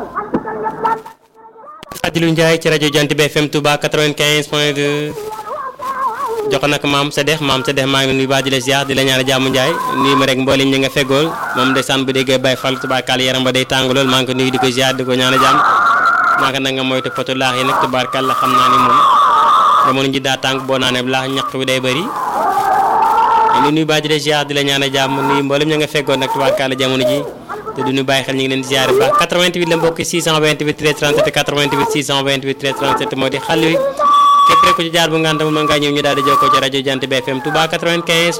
Fadilou Ndiaye ci rajo Jant bi FM Touba 95 point 2 jox nag maam Sadex maam Sadex maa ngi nuyu baax di la ziar di la ñaan jàmm Ndiaye nuyu ma rek mboolem ñi nga feggool moom ndeysaan bu déggee Baye Fall tubaarkàlla yaram ba day tàng lool maa ngi ko nuyu di ko ziar di ko ñaan jàmm maa ngi nag nga moytu poto laax yi nag tubaarkàlla xam naa ni moom jamono ji daa tàng boo naanee laax ñaq bi day bëri ñu nuyu baax di la ziar di la ñaan jàmm nuyu mboolem ñi nga feggool nag tubaarkàlla jamono ji te du ñu bàyyi xel ñu ngi leen di ziare baax 88 la mbokk 628 13 37 88 628 13 37 moo di xal wi képp rek ku ci jaar bu ngànta mën ngaa ñëw ñu daal di jokkoo ci rajo Jant bi FM Touba 95